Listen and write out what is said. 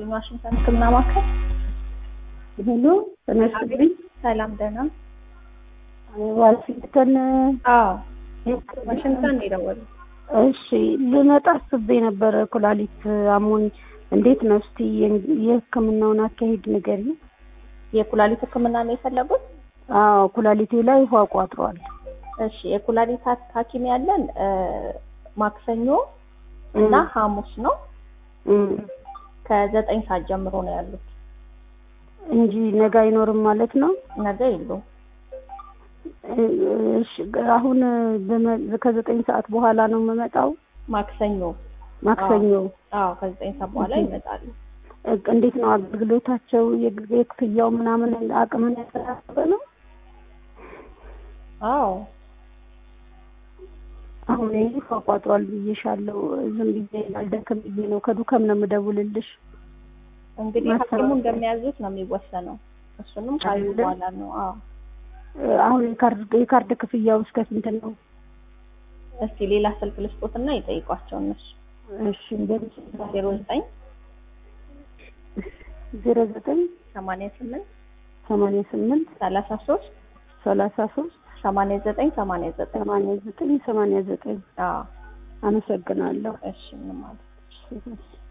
ዋሽንግተን ሕክምና ማዕከል ሄሎ ተነስልኝ። ሰላም ደህና? ዋሽንግተን አዎ ዋሽንግተን ነው የደወሉት። እሺ ልመጣ አስቤ ነበረ። ኩላሊት አሞኝ እንዴት ነው? እስቲ የህክምናውን አካሄድ ንገሪኝ። የኩላሊት ሕክምና ነው የፈለጉት? አዎ ኩላሊቴ ላይ ውሃ ቋጥሯል። እሺ የኩላሊት ሐኪም ያለን ማክሰኞ እና ሐሙስ ነው እም፣ ከዘጠኝ ሰዓት ጀምሮ ነው ያሉት። እንጂ ነገ አይኖርም ማለት ነው። ነገ የሉም። እሺ አሁን በመ- ከዘጠኝ ሰዓት በኋላ ነው የምመጣው። ማክሰኞ ማክሰኞ አዎ ከዘጠኝ ሰዓት በኋላ ይመጣሉ። እንዴት ነው አገልግሎታቸው? የግ- የክፍያው ምናምን አቅምን ያሰራበ ነው። አዎ አሁን ይህ ቋጥሯል ብዬሻለሁ። ዝም ብዬ አልደክም ብዬ ነው ከዱከም ነው የምደውልልሽ። እንግዲህ ማሰራት ሐኪሙ እንደሚያዙት ነው የሚወሰነው። እሱንም ካዩ አይደለም? በኋላ ነው። አዎ አሁን የካርድ የካርድ ክፍያው እስከ ስንት ነው? እስቲ ሌላ ስልክ ልስጦትና ይጠይቋቸው እነሱ እሺ እንግዲህ ዜሮ ዘጠኝ ዜሮ ዘጠኝ ሰማንያ ስምንት ሰማንያ ስምንት ሰላሳ ሶስት ሰላሳ ሶስት ሰማንያ ዘጠኝ ሰማንያ ዘጠኝ ሰማንያ ዘጠኝ ሰማንያ ዘጠኝ አዎ አመሰግናለሁ። እሺ ምንም ማለት እሺ።